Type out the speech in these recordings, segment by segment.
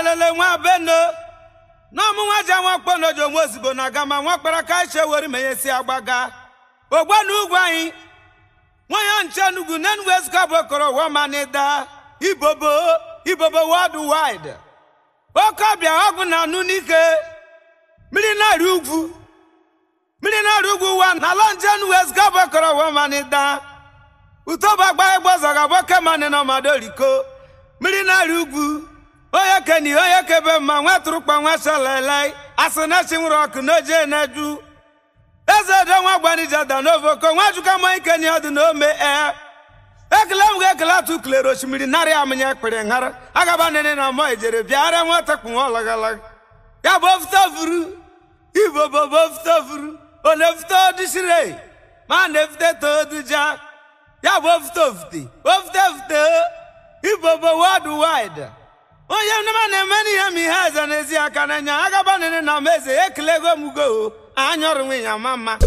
lelele nwa beno na ọmụnwa ji nwa kponojo nwa ozugbo na aga ma nwa kpara ka iche were menye si agbaga ogbe na ugwu anyị nwanya nche nugwu n'enugwu ezika bụ okoro wamanida ibobo ibobo world wide oke ọbịa ọgwụ na anụ n'ike mmiri na-arị ugwu mmiri na-arị ugwu wa na ala nje enugwu ezika bụ okoro wamanida utoba gba egbozaga boke mani na ọmado riko mmiri na-arị ugwu onye keni onye kebe mma nwa tụrụkpa nwa shalele asị na chi nwụrụ ọkụ n'oje na-eju eze do nwa gbanija da n'ovoko nwa juka ma ike ni ọdị n'ome e ekele m ga-ekele atụ klere osimiri narị amịnya ekpere nhara agaba nene na mọ ejere bịara nwata kpụ nwa ọlagalaga ya bụ ofuto vuru ibo bobo ofuto vuru ọ na-efute odisire ma na-efute toduja ya bụ ofuto ofute ofute ofute ibobo world wide onye nnema na-eme n'ihe ma ihe eze n'ezi aka n'anya agaba nene na ma eze ekelego m ugo anya ọrụ nwe ya ma mma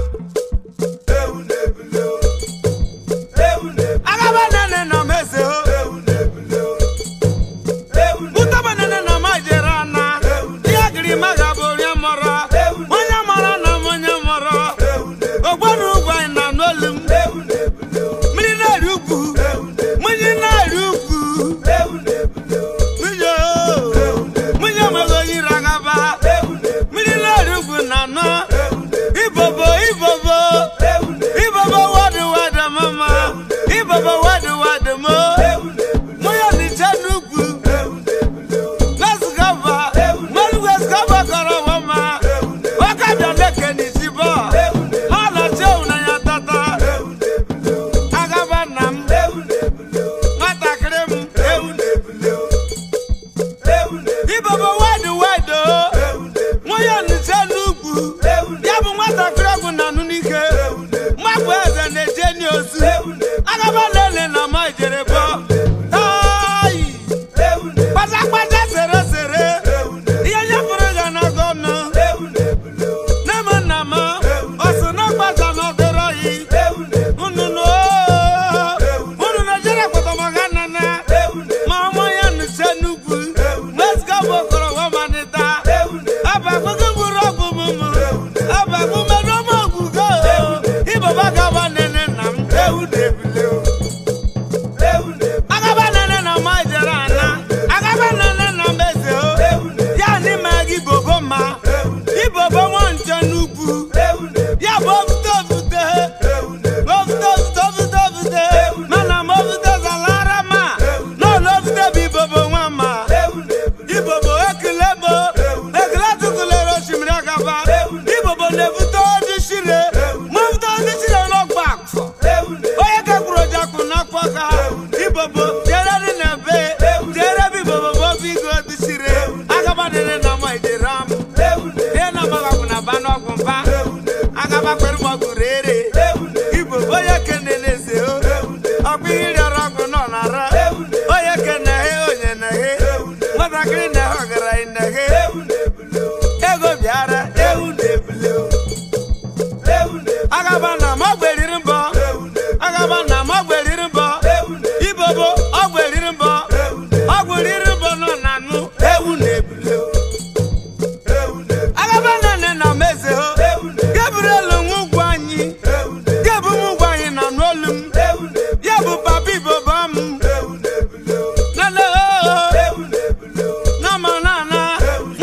agaba nene na ma eze o ụtaba nene na ma jere ana ihe gịrị ma ga bụ onye mọrọ onye mọrọ na m onye mọrọ ogbonu ugwu anyị na n'olu m mmiri na-eri ugwu mmiri na-eri ugwu nwunye o nwunye nwere onye ire agaba mmiri na-eri ugwu na anọ ibobo ibobo ibobo wadu wadu mama ibobo wadu wadu mo nwunye n'iche n'ugwu wesgaba mmanụ wesgaba kọrọ wama wakabịa neke n'isibo ha na-eche na ya tata agaba nna m nwatakịrị m ibobo wadu wadu nwunye n'iche n'ugwu ya bụ nwatakịrị ọgwụ na anụ n'ike mgbapụ eze na-eje n'ozu agaba lele na ma jere bọ tayi kpatakpata sere sere ihe nyefere ga na gọnụ nne m nna m ọ sị na ọkpata na ọdịrọ yi nnụnụ unu na-ejere kpọtọmọga nana ma ọmụ ya nụche n'ugwu mezga bụ okoro wamanita abagbugo gburu ọgwụ mụmụ abagbu mmerụ ọmụ ọgwụgo ibaba gaba nene nna m ewu na-ebule agaba nene na ma jere ana agaba nene na meze o ya n'ime gị bobo ma ibobo nwa nche n'ugwu ya bụ ofute ofute ofute ofute ofute ofute mana m ofute zalara ma n'ụlọ ofute bụ ibobo nwa ma ibobo ekele bo ekele tụtụlere osimiri agaba ibobo na-ebute odishire ma ofute odishire n'ọgba akfọ onye kekwuru ojakwu n'afọ ka ibobo jere dị na be jere bụ ibobo bụ obi ego odishire agaba nene na ma ijere am ihe na amagabụ na ba n'ọgwụ mba agaba kwere m ọgụ rere igbo onye kene na-eze o ọkwa ihe rịọrọ ọgwụ nọ na ara onye kene he onye na he nwatakịrị na he ọgaranya na he ego bịara ewu na-ebule o. agaba na m ọgwụ eriri mbọ agaba na m ọgwụ eriri mbọ ibobo ọgwụ eriri mbọ ọgwụ eriri mbọ nọ na nụ ewu na-ebule o. agaba nane na meze ho gabriel nwa ugwu anyị gabu m ugwu anyị na n'olu m ya bụ papa ibobo m nale o nama nana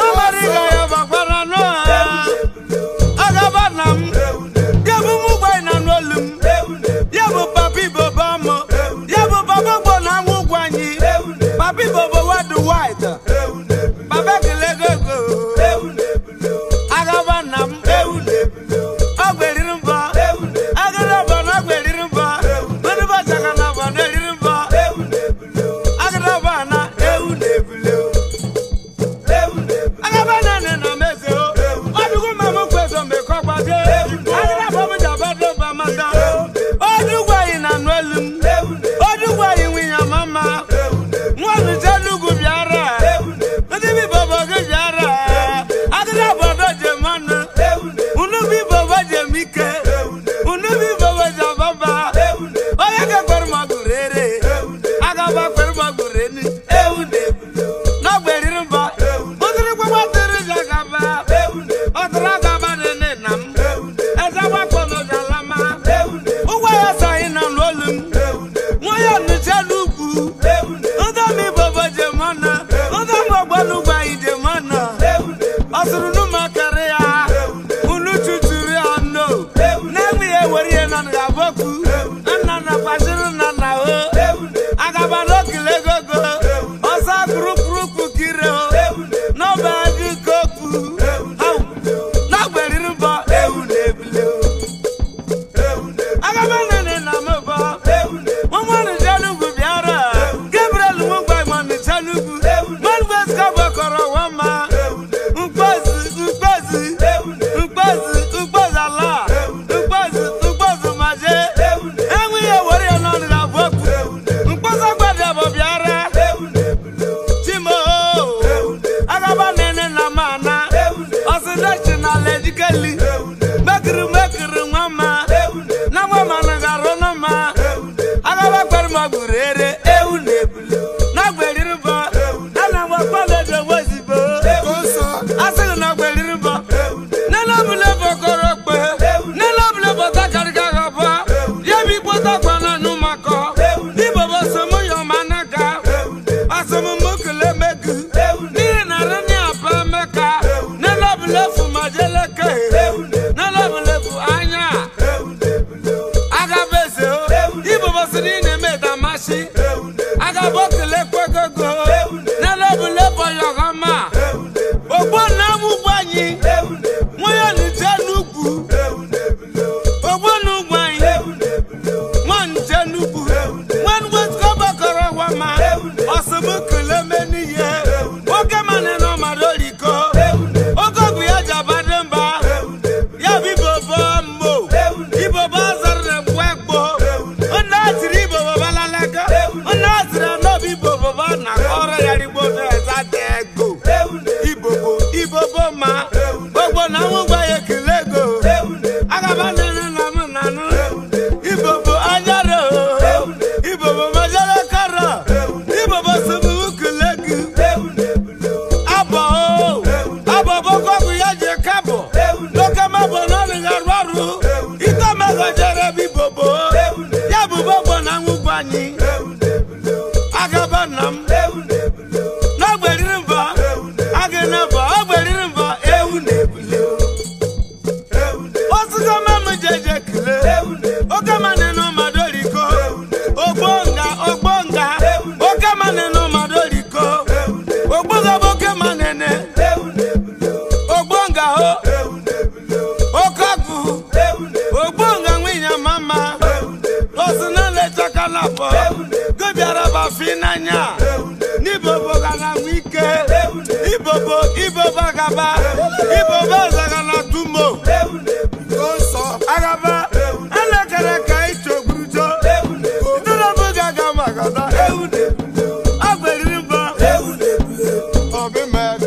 ogbogaboke ma nene ogbonga ho okogu ogbonga nwinya mama osina lechaka na bọ gobiara bafi n'anya n'ibobo ga na nwe ike ibobo ibobo agaba ibobo ọzaga na tumo nsọ agaba elekere ka ichogburujo idolobu gaga magada agweriri mbọ obi mmadụ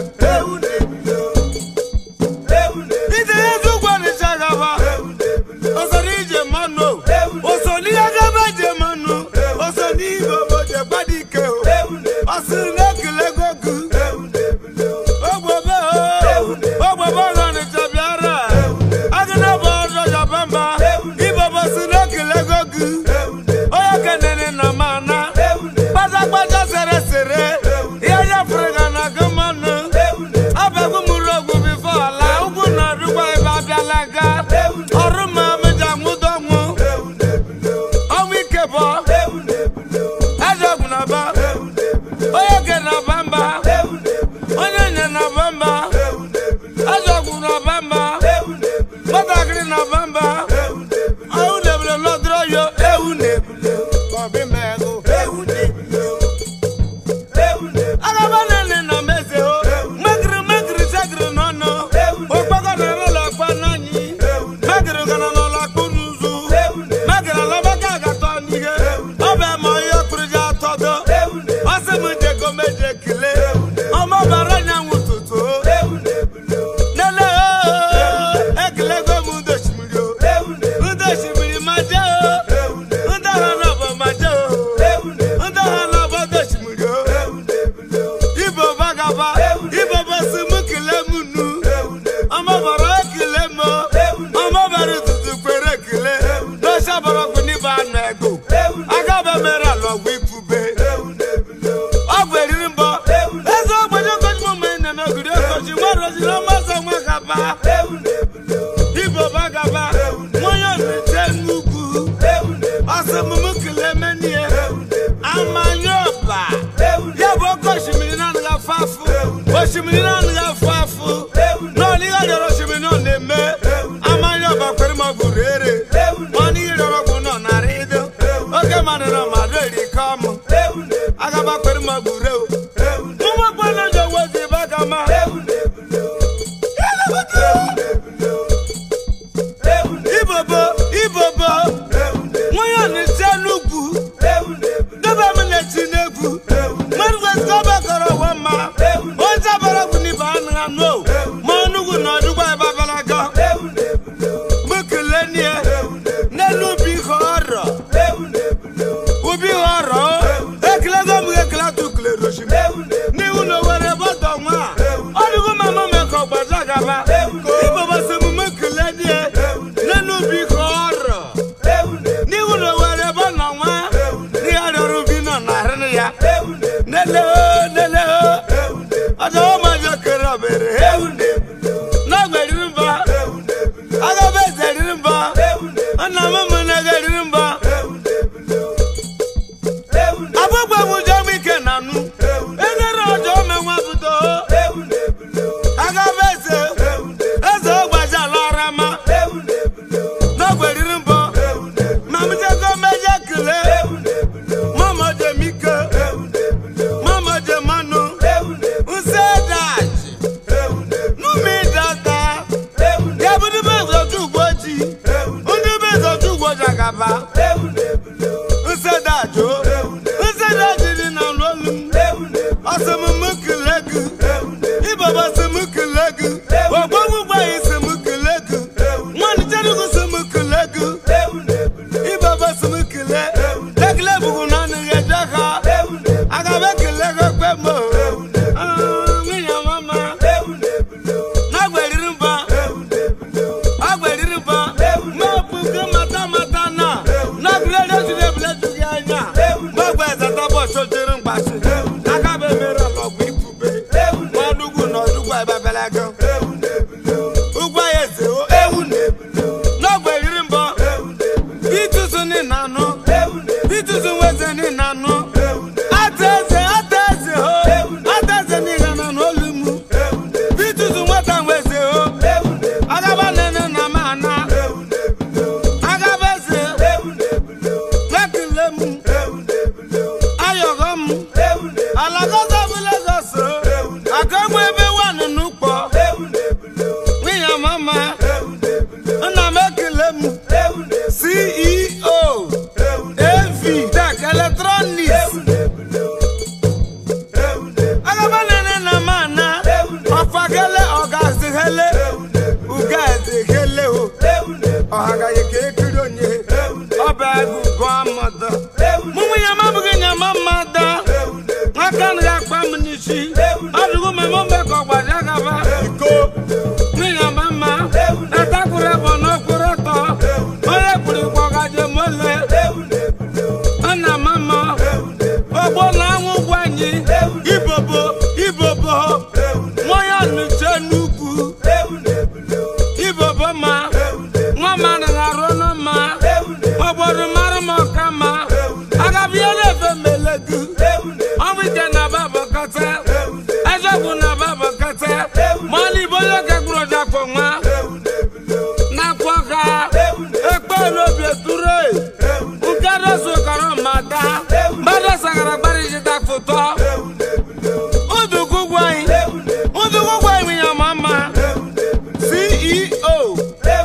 ije ezi ụgwọ nịcha gaba osoro ije mmanụ oso n'ihe gaba je mmanụ oso n'ihe obodo gbadike ọsị na-ekele gogu ogbobe ogbobe ọzọ nịcha bịara agụna bụ ọzọ jabamba ibobo si na-ekele gogu onye kenene na mana kpatakpata sere sere ihe nyefere ga na gị mmanụ abịago mụrụ ogwu bifo ala ugwu na ọdụgwa ebe abịala ga ọrụ ma meja nwụdọnwụ ọnwụ ike bụ eze ọgwụ na ba onye ke na bamba onye nye na bamba eze ọgwụ na bamba nwatakịrị na bamba ọhụ na-ebule lọdụrụ yo ewu na-ebule ọbị megụ agaba nene na meze o megiri megiri segiri n'ọnụ okpoko na n'ụlọ akpa n'anyị megiri gana n'ụlọ akpụ n'ụzụ megiri alabaka agatọ n'ihe ọ bụ eme ihe kpụrụ ji atọdo ọsị m jego meje kele ọmọ bara anyanwụ tụtụ nele ekilego m udo osimiri o udo osimiri ma jee o ndị ha n'ọbọ ma jee o ndị ha n'ọbọ udo osimiri o ibo bagaba ibo basi mu kele mu nu ọmọ bọrọ ekele mo ọmọ bẹrẹ tutu pere kele lọsẹ bọrọ kù ní bá nà ẹgbò agaba mẹrẹ alọgbọ ikube ọgbọ eriri mbọ eze ogbenye okoji mọ mọ ẹnẹ náà gùdí okoji wọn rọjì náà má sọ wọn kaba ibo bagaba wọn yóò ní tẹ nnukwu ọsẹ mumu kele mẹniẹ amanyoba yabụ oke osimiri na anaghị afụ afụ osimiri na anaghị afụ afụ n'ọnụ ihe dọrọ osimiri nọ na-eme amanya ọba kwere ma bụ rere ọnụ ihe dọrọ ọgwụ nọ narị ido oge mmadụ nọ mmadụ eri ka ọmụ agaba kwere ma bụ reo ụmụ gbọdọ ji owo zi ebe aka ma ibobo ibobo nwunye ọnịcha n'ugwu debe m na-eti n'egwu mmadụ kwesịrị ọba kọrọ ụwa mma onye abara bụ n'ibe anụ anụ ma ọnụgwu na ọdụgwa ebe abalaga mụ kelee nie n'elu ubi ihe ọrọ ubi ihe ọrọ ekilego m ekele tụkulere osimiri n'ihu na owere bọdọ nwa ọdụgwu mama meka ọgbaja gaba ibobasi m mụ kelee nie n'elu ubi ihe ọrọ n'ihu na owere ebe nọ nwa n'ihe rịọrọ ubi nọ narị ya nele o nele o ọjọ ọma jọ kere ọbere ewu n'ọgba eriri mba agaba eze eriri mba nna m mụ na ga eriri mba abụgba m ụjọ m ike na nụ enere ọjọ ome nwa ọdụgụ mama mbekọ gbaja gaba iko n'iya mama atakwuru ebe n'okporo tọ onye kwuru kwọgaje mole nna mama ogbo na anwụ gwa anyị ibobo ibobo nwanya nụche n'ugwu ibobo ma nwa mmadụ na-arụ n'ụma obodo mara m ọka ma agabiela efe melegu ọnwụ ike na babakọta ezogwu na babakọta ma ọ n'ibo onye kegburu ọjakpọ nwa na-akwọ ka ekpe n'obi eture nke dosokọrọ mata mmadụ sagara gbarịjita foto udugwu gwanyị udugwu gwanyị ya ma mma ceo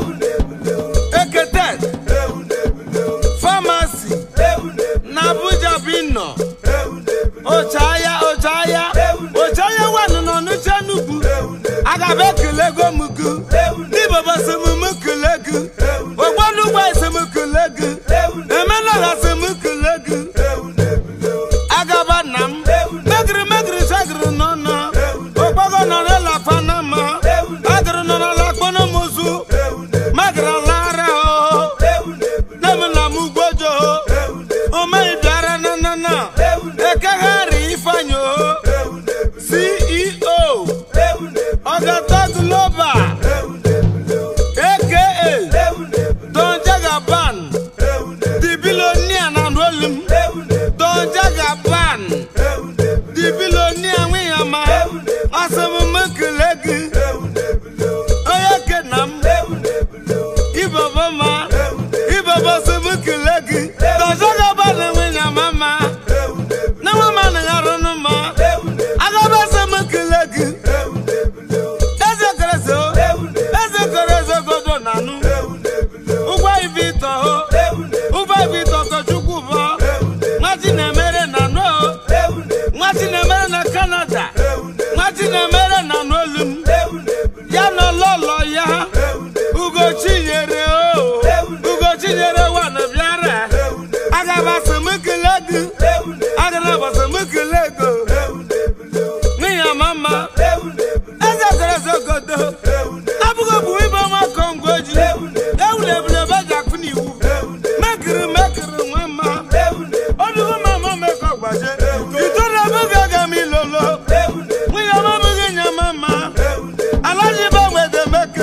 ekete famasi na abuja bino ochaya ochaya ochaya wanụ nọ n'uche nnukwu agaba ekele go mugu n'ibaba semumu kele gị ogbonugba esemukele gị emenaha semukele gị agaba nna m megiri megiri sagiri nọnọ okpogo nọ n'ụlọ panama agiri nọ n'ụlọ akpọnọmụzụ magiri lara o nem na m ugbojo omeghị bịara nanana ekeghari ifeanyị o ceo ọgata global aka don jagaban the billionaire na rolim don jagaban the billionaire nwiyama asọmụmụ kele gị onye kena m ibaba ma ibaba sọmụ kele gị don jagaban nwiyama ma na nwa ma na arụ n'ụma agaba sọmụ kele gị eze kereso eze kereso godo nanụ ụgwọ ibi ịtọ ho ụgwọ ibi ịtọ kọchukwu bụ nwachi na-emere na no nwachi na-emere na kanada nwachi na-emere na n'olum ya nọ lọlọ ya ugochinyere o ugochinyere wana bịara agaba sọmụkele gị agaba sọmụkele go n'ihi mama eze kereso godo abụghị bụ ibe nwa kongo ji ewulebule beji akụ n'iwu mekiri mekiri nwa mma ọdụgụ mama mekọ gbaje itoolu abụghị aga m ilolo nwunye m abụghị nye mama alaji banwede meke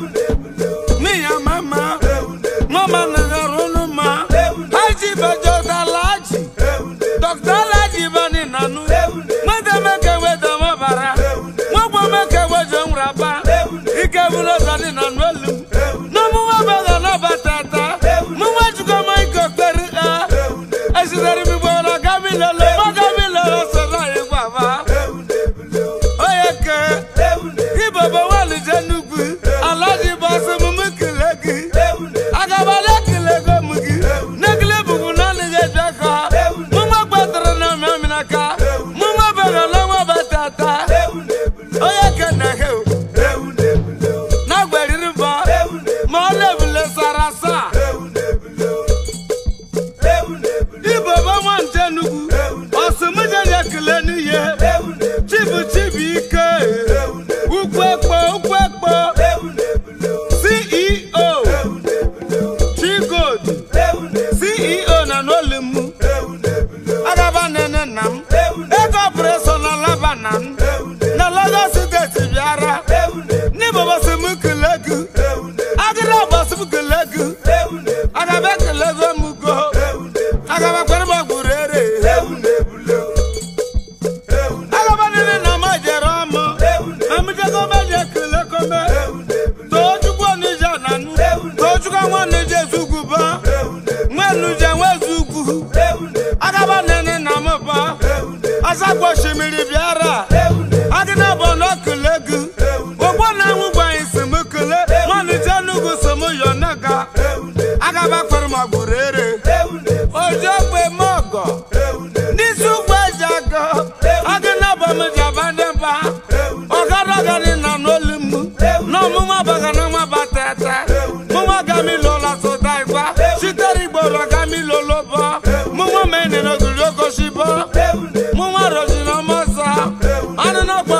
n'ihi mama mama nagarụ ụlụ ma haji bejodalaji dọkta alaji bani nanụ nwede meke wede mọbara nwagbo meke weje nwraba ike bụrụ ụzọ dị na n'olu n'ọmụnwa bega n'ọbatata mụnwa jikọma ike okperi a esitere m igbo na gamilele ma gamilele soro anyị gwaba onye ke ibobo walije nnukwu alaji bụ asụmụmụ kele gị agabala ekele go m gị n'ekele bụbu na anaghị eji aka mụnwa gbatara na mmamịnaka mụnwa bega na nwa batata onye ke na he na-agbariri mbọ ma ọ na-ebule sara asa ibobo nwa nje nnukwu ọsụmụje ya ekele n'ihe chibu chibu ike ukwu ekpo ukwu ekpo ceo chigod ceo na n'olimu agaba nene nna m ego ọpụrụsọ na laba na m na lagos steeti bịara n'ibobo si m kele gị agịrị ọgbọsị m kele gị agaba ekele go m go agaba kwere m ọgbụrụ ere agaba nene na m jere ọmụ amụjego m eji ekele kome tochukwu onije na nụ tochukwu nwa onije zugwuba nwa nuje nwe zugwu agaba nene na m ba asakwa osimiri bịara agịna bụ na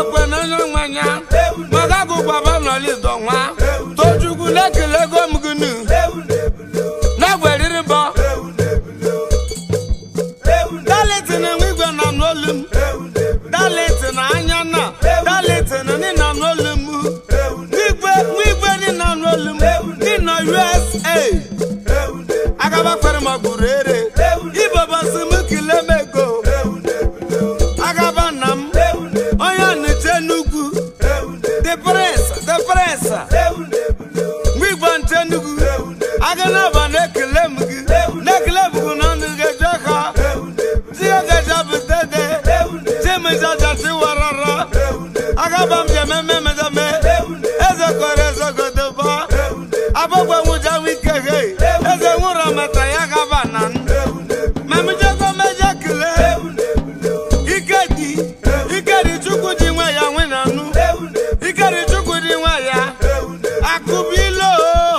okwe n'anya nwanya maka gụgbaba n'ọlịdọ nwa tochukwu na-ekele ego m gịnị na-egweriri mbọ dalitin nwe igwe na n'olu m dalitin anya na dalitin ni na n'olu m igwe igwe ni na n'olu m ni na usa agaba kwere ma gburu ere ibobosi m kilemego agaba nna m onye ọnịcha enugwu the prince the prince mgbe igwe nche enugwu aga n'aba na-ekele m gị na-ekele m gị na ọnụ ga-eje ka tiga gaja butede chimejaja tiwarara agaba m ji ememe emedeme eze kọrọ eze godoba abọgwe nwụja wike he eze nwụrụ mata ya gaba na m mamijego meje kele ikedi ikedi chukwu dị nwe ya nwe na nụ ikedi chukwu dị nwe ya akụbilo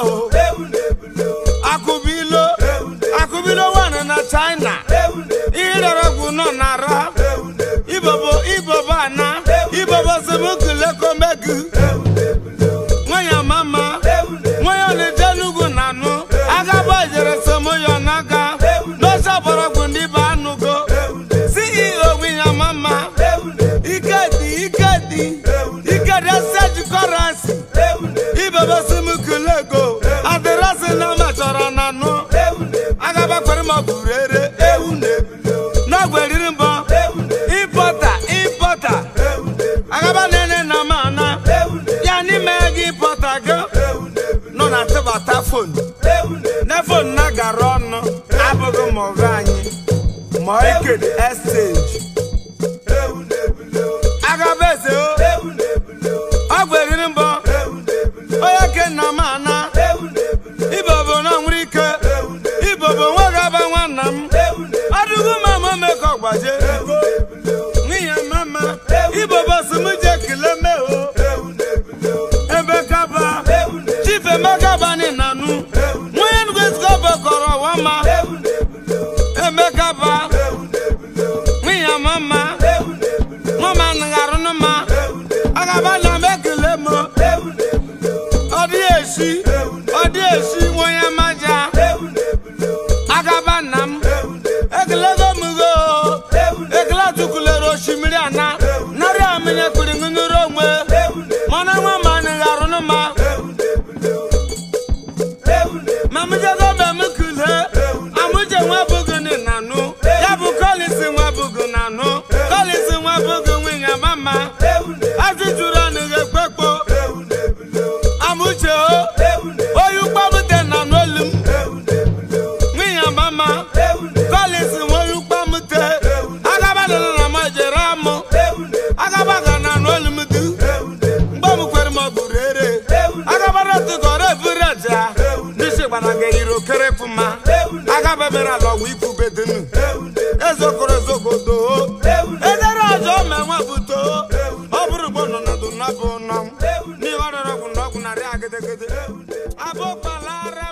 akụbilo akụbilo wan na china ihe dara ọgwụ nọ na ara ibobo ibobo ana ibobo semukulekomegu nwanyị mama nwanyị ọnịje n'ugwu na anụ agaba jere semoyo n'aka n'oche ọbọrọgwụ ndị be anụgo ceo nwanyị mama ikedi ikedi ikedi seji kọrasi ibobo semukulego adịrasị na machọrọ na anụ agaba kwere ma buru ere ewu na-egweriri mbọ ịpọta ịpọta agaba nene na mana ya n'ime gị ịpọta gị nọ na tịbata fon na fon na gara ọnụ abụghị ma ọgụ anyị ma ikedi exchange agaba eze o ọ gweriri mbọ onye ke na mana ibobo na nwere ike ibobo nwoke aba nwanna m ọdụgụ mama mekọ gbaje nwunye mama ibobo si m je kele me o ebe kaba chief emeka bani nanu nwunye ngwezigobe kọrọ wama emeka ba nwunye mama nwama ngarụ nụma agaba na m ekele m ọ dị esi ọ dị esi nwonye maja agaba nna m ekelego m go ekele atụkulere osimiri ana narị amịnye kpiri ṅụṅụrụ onwe mana nwa ma nịgharụ nụma ma mjego mbe m kule amụje nwa bụgụ ni nanụ ya bụ kolisi nwa bụgụ nanụ kolisi nwa bụgụ nwunye mama ajụjụrụ ọnụ ga-ekpekpo amụche o oyi ụgbọbute na n'olu m nwunye mama kolisi nwoyi ụgbọmute agaba nọ na ma jere amụ agaba ga na n'olu m du mgbe m kwere ma ọ bụrụ ere agaba rọtụkọrọ eburu aja n'isi gbara ga yiri okere fụma agaba mere ala ọgwụ ikwu bedenu ezokoro ezogodo edere ọjọ ma nwa buto ọ bụrụ gbo nọ na dụ na bụ nọ n'ihe ọrịrị ọgwụ na ọgwụ narị agedegede abụ kpalara